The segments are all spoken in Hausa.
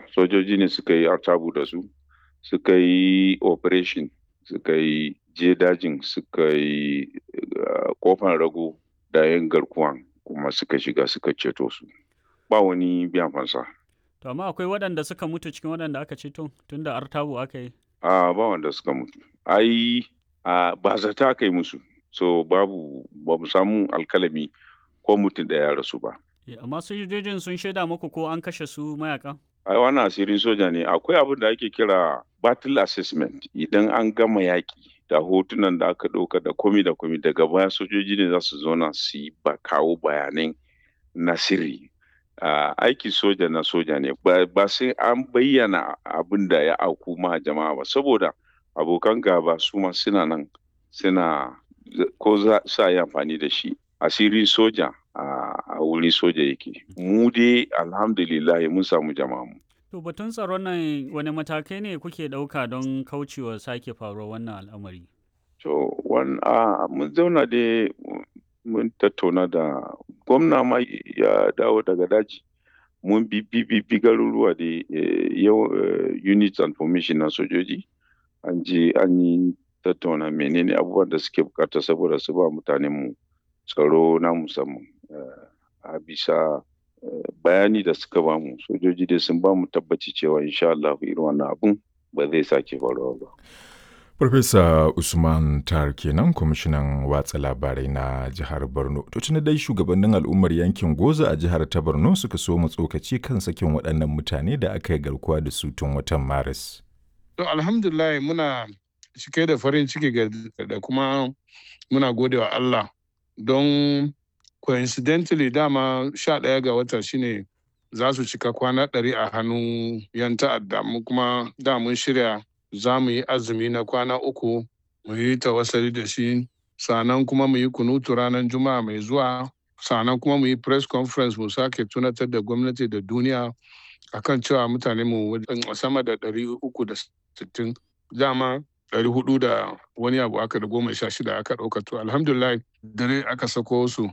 fansa sojoji ne suka yi artabu da su suka yi operation suka yi je dajin suka yi kofan rago da yin garkuwan kuma suka shiga suka ceto su ba wani biyan fansa To amma akwai waɗanda suka mutu cikin waɗanda aka ceto tunda artabu aka yi. a ba wanda suka mutu ai a ba zata aka yi musu so babu ba mu samu alkalami ko mutum da ya rasu ba Amma sojojin sun shaida muku ko an kashe su mayaka? ai wannan asirin soja ne akwai abin da ake kira battle assessment idan an gama yaƙi da hotunan da aka ɗauka da komi da komi daga baya sojoji ne za su zauna su yi ba kawo bayanai na sirri Uh, aiki soja na soja ne ba, ba sai an bayyana abin da ya auku ma jama'a ba saboda abokan gaba su ma suna nan suna ko za su yi amfani da shi asiri soja a uh, wuri soja yake mu dai alhamdulillah mun samu jama'a mu To batun tsaron nan wani matakai ne kuke ɗauka don kaucewa sake faruwar wannan al'amari? To, uh, mun zauna dai mun tattauna da gwamna ma ya dawo daga daji mun bi bi garuruwa da yau units and formation na sojoji an je an yi tattauna menene abubuwan da suke bukata saboda su ba mutanen mu tsaro na musamman a bisa bayani da suka ba mu sojoji dai sun ba mu tabbaci cewa insha Allah irin wannan abun ba zai sake faruwa ba. Farfesa Usman Tar kenan kwamishinan watsa labarai na jihar Borno. To tuni dai shugabannin al'ummar yankin Goza a jihar ta Borno suka so mu tsokaci kan sakin waɗannan mutane da aka yi garkuwa da su tun watan Maris. To alhamdulillah muna cike da farin ciki da kuma muna gode wa Allah don coincidentally dama sha ɗaya ga wata shine za su cika kwana ɗari a hannun yan ta'adda mu kuma da mun shirya za mu yi azumi na kwana uku mu yi tawassali da shi sannan kuma mu yi kunutu ranar juma'a mai zuwa sannan kuma mu yi press conference mu sake tunatar da gwamnati da duniya akan cewa mutane mu sama da ɗari uku da sittin dama ɗari hudu da wani abu aka da goma sha shida aka ɗauka to alhamdulillah dare aka sako su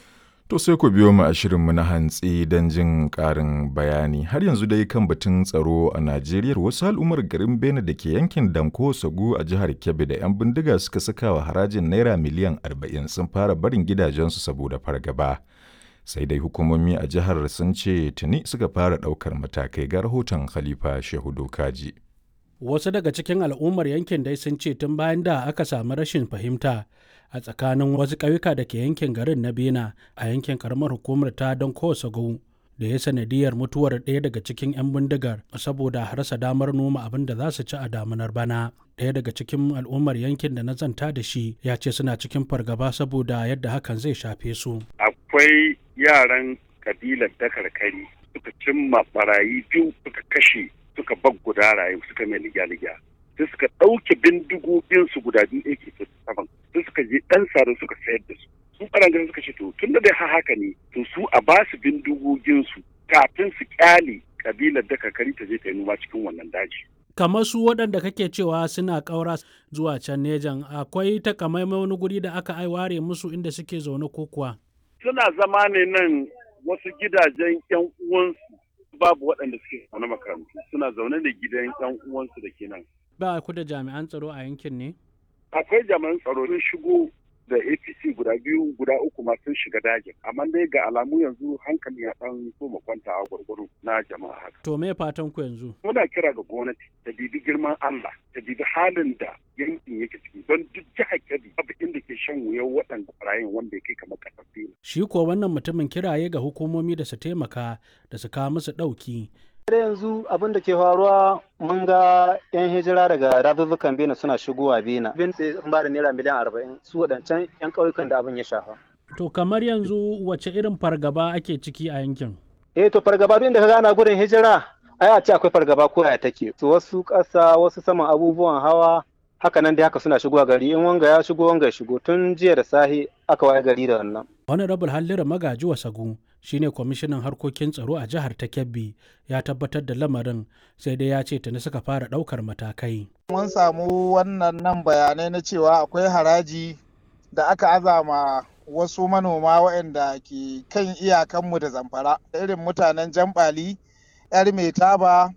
To sai ku biyo mu a shirinmu na hantsi don jin ƙarin bayani. Har yanzu dai kan batun tsaro a Najeriya wasu al'ummar garin Bene da ke yankin Danko Sagu a jihar Kebbi da 'yan bindiga suka saka wa harajin Naira miliyan 40 sun fara barin gidajensu saboda fargaba. Sai dai hukumomi a jihar sun ce tuni suka fara ɗaukar matakai ga rahoton Khalifa Shehu Dokaji. Wasu daga cikin al'ummar yankin dai sun ce tun bayan da aka samu rashin fahimta a tsakanin wasu ƙauyuka da ke yankin garin na bena a yankin karamar hukumar ta don kowace da ya sanadiyar mutuwar ɗaya daga cikin 'yan bindigar saboda rasa damar noma abin da za su ci a damunar bana ɗaya daga cikin al'ummar yankin da na zanta da shi ya ce suna cikin fargaba saboda yadda hakan zai shafe su akwai yaran kabilar dakarkari suka cimma barayi biyu suka kashe suka bag guda rayu suka mai ligya-ligya sai suka ɗauke bindigoginsu guda biyu ake saban sai suka je ɗan sare suka sayar da su su ɓarangaren suka ce to tun da dai haka ne to su a ba su bindigoginsu kafin su kyale kabilar da kakari ta je ta yi noma cikin wannan daji. kamar su waɗanda kake cewa suna ƙaura zuwa can nejan akwai takamaimai wani guri da aka ware musu inda suke zaune ko kuwa. suna zama ne nan wasu gidajen yan uwansu babu waɗanda suke zaune makarantu suna zaune da gidan yan uwansu da ke nan. ba ku da jami'an tsaro a yankin ne? akwai jami'an tsaro sun shigo da apc guda biyu guda uku ma sun shiga dajin amma dai ga alamu yanzu hankali ya dan so kwanta a gwargwaro na jama'a haka. to me fatan ku yanzu? muna kira ga gwamnati ta bibi girman allah ta bibi halin da yankin yake ciki don duk jihar kebbi babu inda ke shan wuyan waɗanda barayin wanda ya kai kamar ƙasar fila. shi kuwa wannan mutumin kiraye ga hukumomi da su taimaka da su kawo musu ɗauki yanzu abin da ke faruwa mun ga 'yan hijira daga dazuzzukan bena suna shigowa bena bin sun ba da naira miliyan arba'in su waɗancan 'yan ƙauyukan da abin ya shafa. to kamar yanzu wace irin fargaba ake ciki a yankin eh to fargaba duk da ka gana gudun hijira ai a ce akwai fargaba ko ya take to wasu ƙasa wasu saman abubuwan hawa haka nan dai haka suna shigowa gari in wanga ya shigo wanga ya shigo tun jiya da sahi aka waye gari da wannan honorable hallira magaji wasagu shine kwamishinan harkokin tsaro a jihar ta kebbi ya tabbatar da lamarin sai dai ya ce tuni suka fara ɗaukar matakai mun samu wannan nan bayanai na cewa akwai haraji da aka azama wasu manoma waɗanda ke kan iyakanmu da zamfara irin mutanen jambali yar mai taba